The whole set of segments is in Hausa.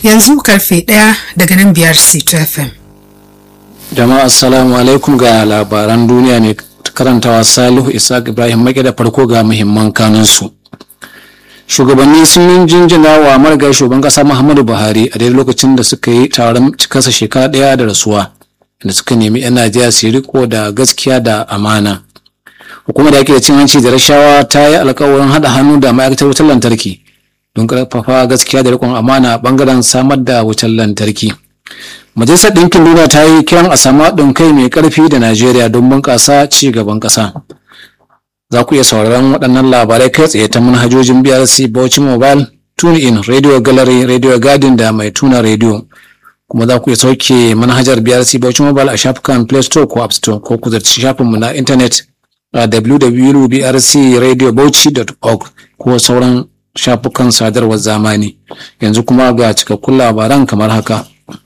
yanzu karfe ɗaya daga nan biyar C2 FM. Jama'a assalamu alaikum ga labaran duniya ne karantawa Salihu Isaac Ibrahim Maki da farko ga muhimman kanunsu. Shugabanni sun yi jinjina wa marigayi shugaban kasa Muhammadu Buhari a daidai lokacin da suka yi taron cikasa shekara ɗaya da rasuwa da suka nemi 'yan Najeriya su riko da gaskiya da amana. Hukumar da ake da cin hanci da rashawa ta yi alkawarin haɗa hannu da ma'aikatar wutar lantarki don ƙarfafa gaskiya da riƙon amana a ɓangaren samar da wutar lantarki. Majalisar Ɗinkin Duniya ta yi kiran a samu haɗin kai mai ƙarfi da Najeriya don bunƙasa ci gaban ƙasa. Za ku iya sauraron waɗannan labarai kai tsaye ta manhajojin BRC Bauchi Mobile, TuneIn, Radio Gallery, Radio Garden da mai tuna radio. Kuma za ku iya sauke manhajar BRC Bauchi Mobile a shafukan Play Store ko App Store ko ku zarci shafinmu na intanet a www.brcradiobauchi.org ko sauran shafukan sadarwar zamani. Yanzu kuma ga cikakkun labaran kamar haka.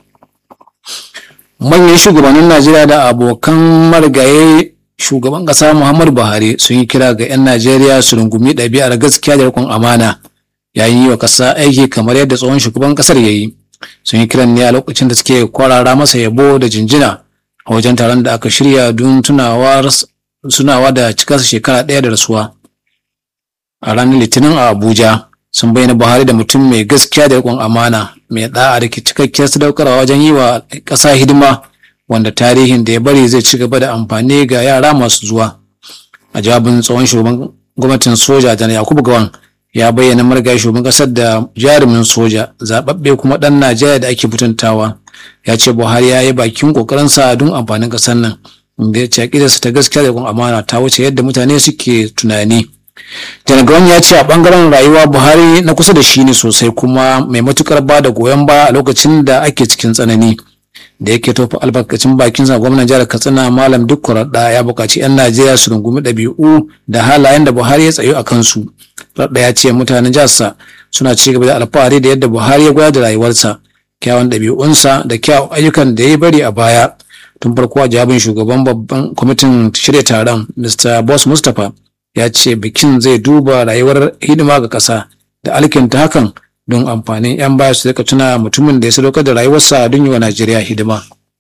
manyan shugabannin najeriya da abokan marigaye shugaban kasa muhammadu buhari sun yi kira ga 'yan najeriya su rungumi ɗabi'ar gaskiya da rikon amana yayin yi wa ƙasa aiki kamar yadda tsohon shugaban ƙasar ya yi sun yi kiran ne a lokacin da suke kwarara masa yabo da jinjina a wajen taron da aka shirya don tunawa da cikarsa shekara ɗaya da rasuwa a ranar litinin a abuja sun bayyana buhari da mutum mai gaskiya da rikon amana mai da'a da cikakkiyar sadaukarwa wajen yi wa ƙasa hidima wanda tarihin da ya bari zai ci gaba da amfani ga yara masu zuwa a jawabin tsohon shugaban gwamnatin soja janar yakubu gawan ya bayyana marigayi shugaban ƙasar da jarumin soja zaɓaɓɓe kuma ɗan najeriya da ake mutuntawa ya ce buhari ya yi bakin ƙoƙarinsa don amfanin ƙasar nan inda ya ce aƙidarsa ta gaskiya da rikon amana ta wuce yadda mutane suke tunani Janagawan ya ce a bangaren rayuwa Buhari na kusa da shi ne sosai kuma mai matukar ba da goyon baya a lokacin da ake cikin tsanani. Da yake tofa albarkacin bakin sa gwamnan jihar Katsina Malam Dukku da ya buƙaci 'yan Najeriya su rungumi ɗabi'u da halayen da Buhari ya tsayo a kansu. Radda ya ce mutanen jiharsa suna ci gaba da alfahari da yadda Buhari ya gwada da rayuwarsa, kyawun ɗabi'unsa da kyawun ayyukan da ya bari a baya. Tun farko a jawabin shugaban babban kwamitin shirya taron Mr. Boss Mustapha ya ce bikin zai duba rayuwar hidima ga ƙasa da alkinta hakan don amfanin 'yan baya su rika tuna mutumin da ya sadaukar da rayuwarsa don yi wa Najeriya hidima.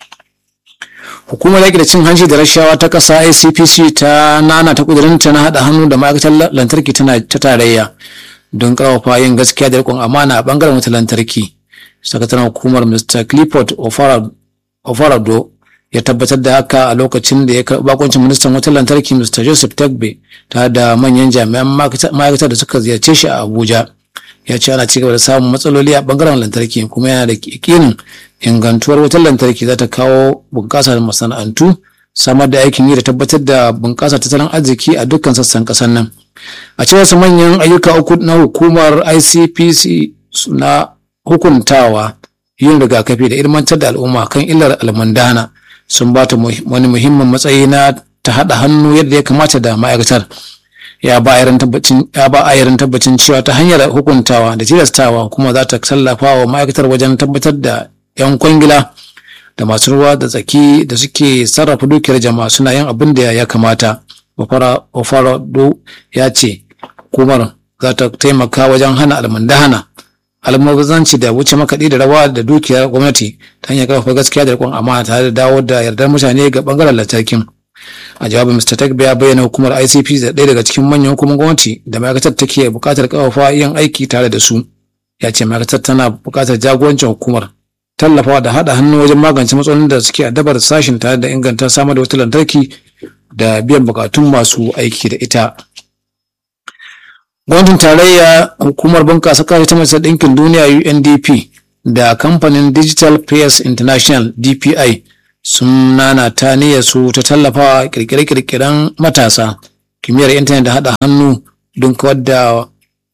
Hukumar yaƙi da cin hanci da rashawa ta ƙasa ICPC ta nana ta ƙudurinta na haɗa hannu da ma'aikatar lantarki ta tarayya don ƙarfafa yin gaskiya da riƙon amana a ɓangaren wata lantarki. Sakataren hukumar Mr. Clifford Ofarado ya tabbatar da haka a lokacin da ya karɓi bakoncin ministan wutar lantarki Mr. Joseph Tagbe tare da manyan jami'an ma'aikatar da suka ziyarce shi a Abuja. Ya ce ana cigaba da samun matsaloli a bangaren lantarki kuma yana da yakinin ingantuwar wutar lantarki za ta kawo bunƙasar masana'antu samar da aikin yi da tabbatar da bunƙasar tattalin arziki a dukkan sassan ƙasar nan. A cewar su manyan ayyuka uku na hukumar ICPC na hukuntawa yin rigakafi da ilmantar da al'umma kan illar almundana sun ba ta wani muhimmin matsayi na ta haɗa hannu yadda ya kamata da ma'aikatar ya ba ayarin tabbacin cewa ta hanyar hukuntawa da tilastawa kuma za ta tallafa wa ma'aikatar wajen tabbatar da 'yan kwangila da masu ruwa da tsaki da suke sarrafa dukiyar jama'a suna yin abin da ya kamata ofarado ya ce hukumar za ta taimaka wajen hana almundahana almubazanci da wuce makaɗi da rawa da dukiyar gwamnati ta hanyar karfafa gaskiya da riƙon amana tare da dawo da yardar mutane ga bangaren lantarkin a jawabin mr tagbe ya bayyana hukumar icp da ɗaya daga cikin manyan hukumar gwamnati da ma'aikatar take buƙatar karfafa yin aiki tare da su ya ce ma'aikatar tana buƙatar jagorancin hukumar tallafawa da haɗa hannu wajen magance matsalolin da suke addabar sashin tare da inganta samar da wutar lantarki da biyan buƙatun masu aiki da ita Gwamnatin tarayya hukumar bunƙasa kare ta majalisar ɗinkin duniya UNDP da kamfanin Digital Press International DPI sun nana ta su ta tallafawa kirkire-kirkiren matasa kimiyyar intanet da haɗa hannu don kawar da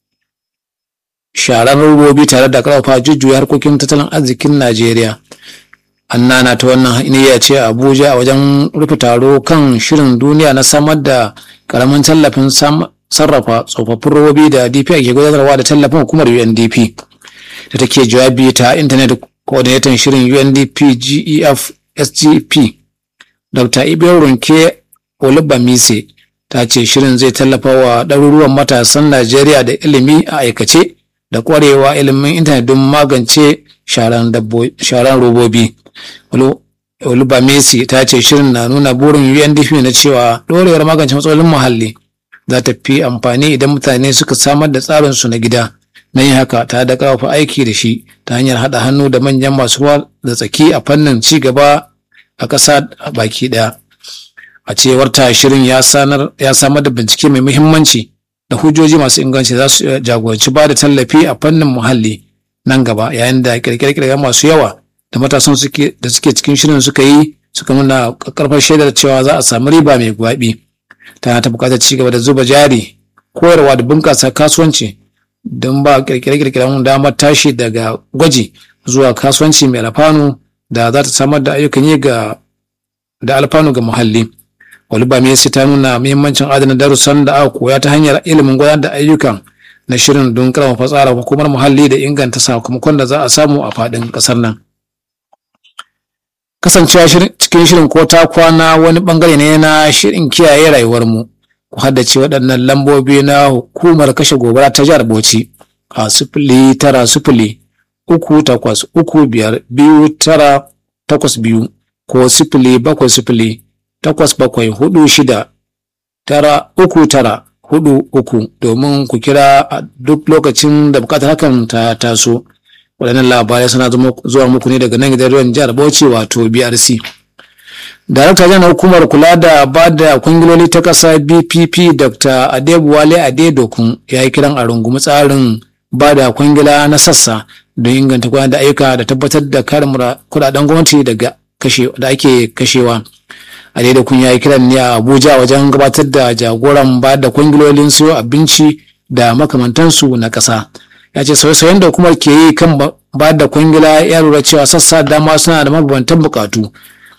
sharar robobi tare da ƙarfafa jujjuya harkokin tattalin arzikin Najeriya. An nana ta wannan niyya ce a Abuja a wajen rufe taro kan shirin duniya na samar da ƙaramin tallafin sarrafa tsofaffin robobi da DPI ke gudanarwa da tallafin hukumar UNDP da take jawabi ta intanet coordinator shirin UNDP GEF SGP Dr. Ibiyar Runke Olubamise ta ce shirin zai tallafa wa ɗaruruwan matasan Najeriya da ilimi a aikace da ƙwarewa ilimin intanet don magance sharan robobi olubamesi ta ce shirin na nuna burin undp na cewa ɗorewar magance matsalolin muhalli za ta fi amfani idan mutane suka samar da tsarinsu na gida na yin haka ta da kafa aiki da shi ta hanyar haɗa hannu da manyan masu ruwa da tsaki a fannin ci gaba a ƙasa baki ɗaya a cewar ta shirin ya samar da bincike mai muhimmanci da hujjoji masu inganci za su jagoranci ba da tallafi a fannin muhalli nan gaba yayin da kirkire-kirkire masu yawa da matasan da suke cikin shirin suka yi suka nuna karfar shaidar cewa za a samu riba mai gwabi tana ta bukatar ci gaba da zuba jari koyarwa da bunƙasa kasuwanci don ba kirkire-kirkiren damar tashi daga gwaji zuwa kasuwanci mai alfanu da za ta samar da ayyukan yi ga da alfanu ga muhalli Waliba Messi ta nuna muhimmancin adana darussan da aka koya ta hanyar ilimin gudanar da ayyukan na shirin don karfafa tsara hukumar muhalli da inganta sakamakon da za a samu a faɗin ƙasar nan. Kasancewa cikin shirin ko ta kwana wani bangare ne na shirin kiyaye rayuwarmu. Ku haddace waɗannan lambobi na hukumar kashe gobara ta jihar Bauchi a sifili tara sifili uku takwas uku biyar biyu tara takwas biyu ko sifili bakwai sifili takwas bakwai hudu shida tara uku tara hudu uku domin ku kira a duk lokacin da bukatar hakan ta taso waɗannan labarai suna zuwa muku ne daga nan gidan ruwan jihar bauchi wato brc darakta janar hukumar kula da ba da kwangiloli ta ƙasa bpp dr adebuwale adedokun ya yi kiran a rungumi tsarin ba da kwangila na sassa don inganta gudanar da ayyuka da tabbatar da karin kudaden gwamnati daga da ake kashewa a daidai kun yayi kiran ne a abuja wajen gabatar da jagoran ba da kwangilolin siyo abinci da makamantansu na ƙasa ya ce sauye-sauyen da hukumar ke yi kan ba da kwangila ya lura cewa sassa dama suna da mabambantan bukatu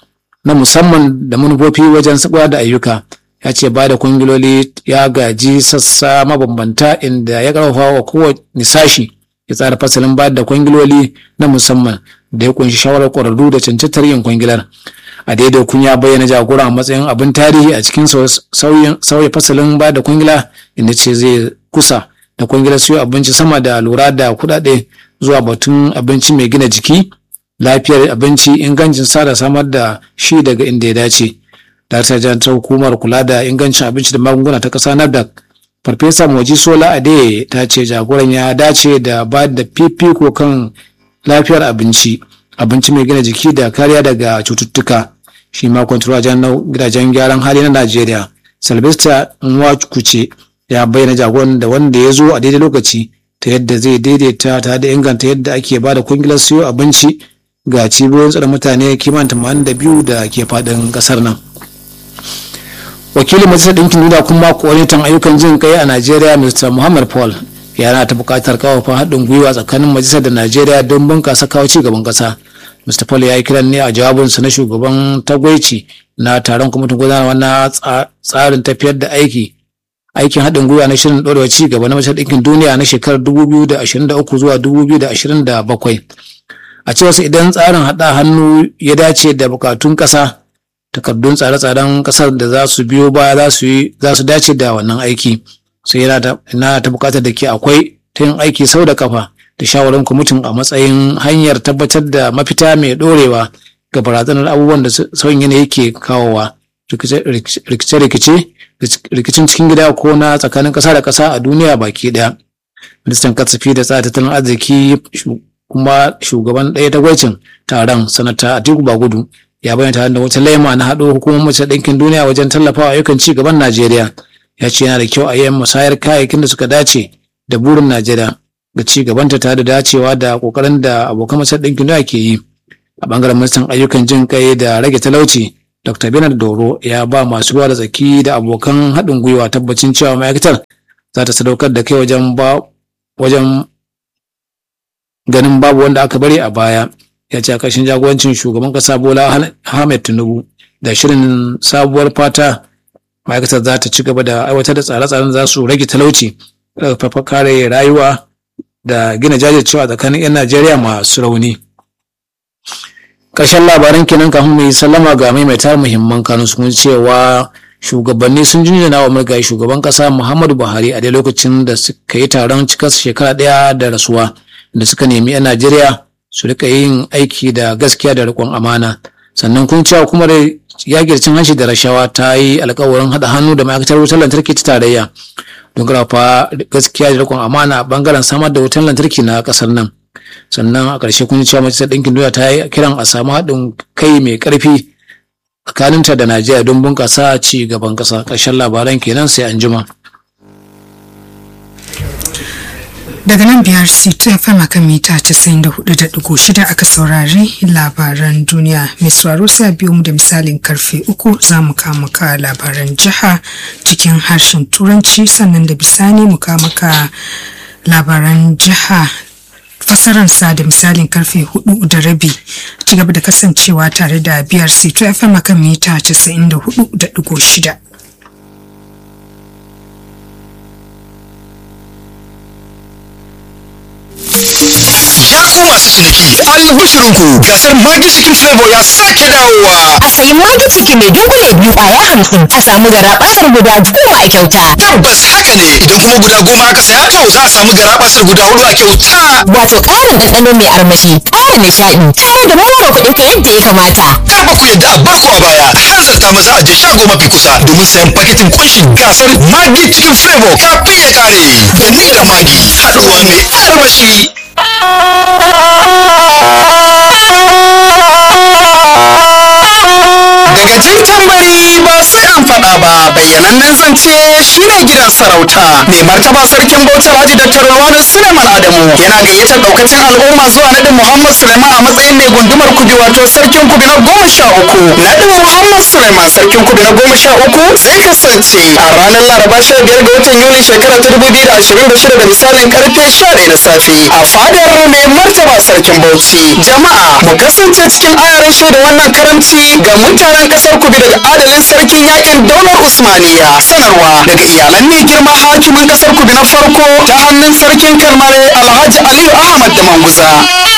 na musamman da manufofi wajen sabuwa da ayyuka ya ce ba da kwangiloli ya gaji sassa mabambanta inda ya karfafa wa kowane sashi ya tsara fasalin ba da kwangiloli na musamman da ya kunshi shawarar ƙwararru da cancantar yin kwangilar a daidai kun ya bayyana jagora a matsayin abin tarihi a cikin sauya fasalin ba da kwangila inda ce zai kusa da kwangilar siyo abinci sama da lura da kuɗaɗe zuwa batun abinci mai gina jiki lafiyar abinci ingancin sa da samar da shi daga inda ya dace Daraktar Jan ta hukumar kula da ingancin abinci da magunguna ta ƙasa NAFDAC Farfesa Moji Sola Ade ta ce jagoran ya dace da ba da fifiko kan lafiyar abinci abinci mai gina jiki da kariya daga cututtuka shi ma kwantarwa gidajen gyaran hali na najeriya sylvester nwachkuche ya bayyana jagoran da wanda ya zo a daidai lokaci ta yadda zai daidaita ta da inganta yadda ake ba da kungilar siyo abinci ga cibiyoyin tsaron mutane kimanin tamanin da biyu da ke faɗin ƙasar nan wakilin majalisar ɗinkin duniya kuma koordinator ayyukan jin kai a najeriya mr muhammad paul yana ta buƙatar kawafa haɗin gwiwa tsakanin majalisar da najeriya don bunƙasa kawo ci gaban ƙasa mr paul ya yi kiran ne a jawabinsa na shugaban tagwaici na taron kwamitin gudanarwa na tsarin tafiyar da aiki aikin haɗin gwiwa na shirin ɗorewa ci gaba na majalisar ɗinkin duniya na shekarar 2023 zuwa 2027 a cewarsa idan tsarin haɗa hannu ya dace da buƙatun ƙasa takardun tsare-tsaren ƙasar da za su biyo baya za su dace da wannan aiki sai yana ta buƙatar da ke akwai ta yin aiki sau da kafa da shawarar kwamitin a matsayin hanyar tabbatar da mafita mai ɗorewa ga barazanar abubuwan da sauyin yanayi ke kawowa rikice-rikice rikicin cikin gida ko na tsakanin ƙasa da ƙasa a duniya baki ɗaya ministan kasafi da tsara tattalin arziki kuma shugaban ɗaya tagwacin taron sanata atiku bagudu ya bayyana tare da wata laima na haɗo hukumar mace ɗinkin duniya wajen tallafawa ayyukan ci gaban najeriya ya ce yana da kyau a yi musayar kayayyakin da suka dace da burin najeriya ga ci gabanta tare da dacewa da kokarin da abokan mace ɗinkin duniya ke yi a bangaren ministan ayyukan jin kai da rage talauci dr bernard doro ya ba masu ruwa da tsaki da abokan haɗin gwiwa tabbacin cewa ma'aikatar za ta sadaukar da kai wajen ba wajen ganin babu wanda aka bari a baya ya ce a ƙarshen jagorancin shugaban ƙasa bola ahmed tinubu da shirin sabuwar fata ma'aikatar za ta ci gaba da aiwatar da tsare-tsaren za su rage talauci ƙarfafa kare rayuwa da gina jajircewa tsakanin 'yan najeriya masu rauni ƙarshen labaran kenan kafin mai sallama ga maimaitar muhimman kanun sun cewa shugabanni sun jinjina wa marigayi shugaban kasa muhammadu buhari a dai lokacin da suka yi taron cikas shekara ɗaya da rasuwa da suka nemi 'yan najeriya su rika yin aiki da gaskiya da riƙon amana sannan kun cewa kuma da yaƙi cin hanci da rashawa ta yi alkawarin haɗa hannu da ma'aikatar wutar lantarki ta tarayya don ƙarfafa gaskiya da riƙon amana a ɓangaren samar da wutar lantarki na ƙasar nan sannan a ƙarshe kun cewa majalisar ɗinkin duniya ta yi kiran a samu haɗin kai mai ƙarfi tsakaninta da najeriya don bunƙasa ci gaban ƙasa ƙarshen labaran kenan sai an jima. daga nan biyar c2 fm akan mita 94.6 aka saurari labaran duniya mai sauraro sai biyo mu da misalin karfe uku za mu kama ka labaran jiha cikin harshen turanci sannan da bisani mu kama ka labaran jiha fasaransa da misalin karfe hudu da rabi ci gaba da kasancewa tare da biyar c2 fm akan mita 94.6 Ya ku masu ciniki, albishirinku gasar Magi Chicken Flavor ya sake dawowa. a sayi magi ciki mai dunkule biyu kwaya hamsin a samu gara basar guda goma a kyauta Tabbas haka ne, idan kuma guda goma aka saya to za a samu garabasar guda hudu a kyauta. wato ƙarin ɗanɗano mai armashi ƙara nishaɗi tare da mawara kuɗin ka yadda ya kamata Kar fa ku yadda a barku a baya, hanzarta maza a je shago mafi kusa domin sayan paketin kunshin gasar Magi Chicken Flavor kafin ya kare. Da ni da Magi, haɗuwa mai armashi. Daga jin tambari ba sai an faɗa ba bayyanannen zance shine gidan sarauta mai martaba sarkin bauchi alhaji dr Rawanu suleiman adamu yana gayyatar daukacin al'umma zuwa naɗin muhammad suleiman a matsayin mai gundumar kubi wato sarkin kubi na goma sha uku naɗin muhammad suleiman sarkin kubi na goma sha uku zai kasance a ranar laraba sha biyar ga watan yuli shekara ta dubu biyu da ashirin da shida da misalin karfe sha ɗaya na safe a fadar mai martaba sarkin bauchi jama'a mu kasance cikin ayarin shaida wannan karamci ga mutanen kasar kubi daga adalin sarkin yakin daular usmaniya sanarwa daga iyalan mai girma hakimin kasar kubi na farko ta hannun sarkin kalmare alhaji aliyu ahmad da manguza